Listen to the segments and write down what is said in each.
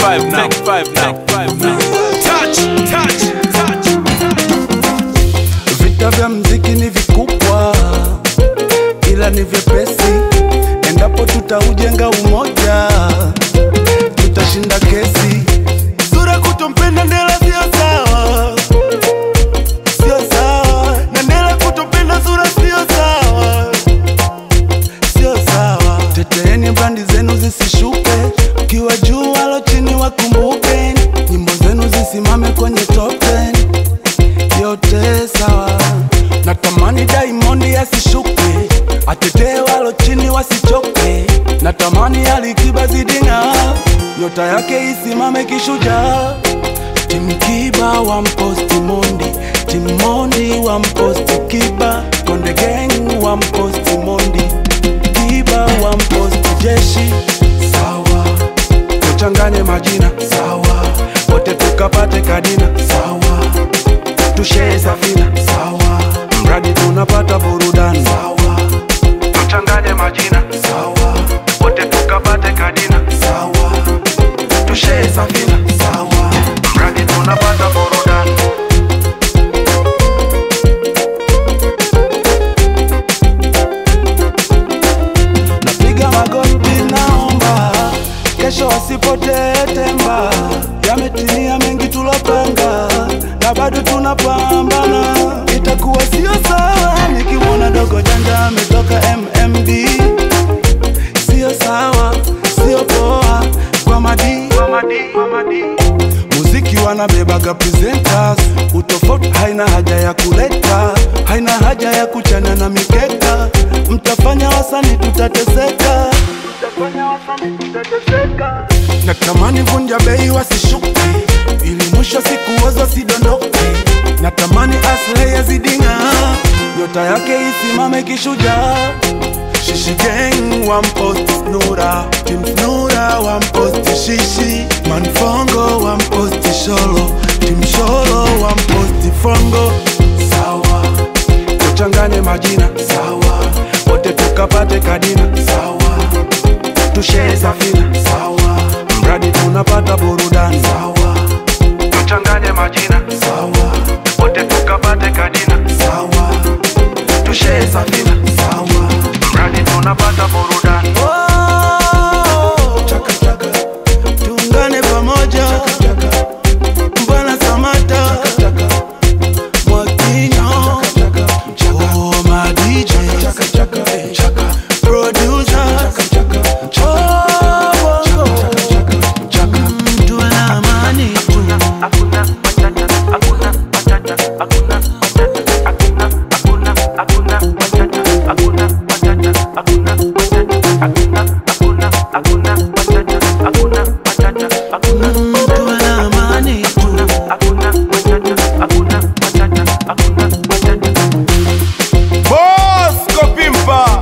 five now. Take five now. Take five now. Touch, touch, touch. Vita vya mziki ni vikubwa, ila ni vyepesi endapo tutaujenga umoja, tutashinda kesi. Sura kutompenda Ndela sio sawa, sio sawa, na Ndela kutompenda Sura sio sawa, sio sawa. Teteeni brandi zenu zisishuke, ukiwa juu walo chini wakumbuke, nyimbo zenu zisimame kwenye top 10 yote sawa. Natamani Diamond asishuke, atetee walo chini wasichoke. Natamani Alikiba zidinga, nyota yake isimame kishujaa. Tim Kiba wa mposti Mondi, Tim Mondi wa mposti Kiba, Konde Gang wa mposti Mondi, Kiba wa mposti Jeshi. Sawa, tuchanganye majina sawa, wote tukapate kadina sawa tushee safina sawa, mradi tunapata burudani sawa, tuchanganye majina sawa, wote tukapate kadina sawa, tushee safina sawa, mradi tunapata burudani. Napiga magoti, naomba kesho wasipotee temba. Yametimia mengi tulopanga, na bado tunapambana. Itakuwa sio sawa nikimwona dogo janja ametoka MMD, sio sawa, sio poa kwa madi, kwa madi, kwa madi. Muziki wanabebaga presenters, utofauti haina haja ya kuleta, haina haja ya kuchana na mikeka. Mtafanya wasani tutateseka, mtafanya wasani tutateseka. Natamani vunja bei wasishuke, ili mwisho siku wazo sidondoke. Natamani Aslay yazidinga, nyota yake isimame kishujaa. Shishi gang wamposti Snura, Team Snura wamposti Shishi, Manfongo wamposti Sholo, Team Sholo wamposti Fongo. Sawa, tuchanganye majina sawa, wote tukapate kadina sawa, tushee safina sawa, mradi tunapata burudani sawa, tuchanganye majina sawa, wote tukapate kadina sawa, tushee safina sawa, mradi tunapata burudani. Chaka chaka, tuungane pamoja. Bwana Samata, Mwakinyo, oh my DJ, producer, oh bongo, Mm, tuwe na amani tu. Mm, tuwe na amani tu. Bosco Pimpa.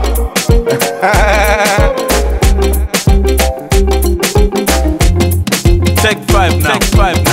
Take five now. Take five now.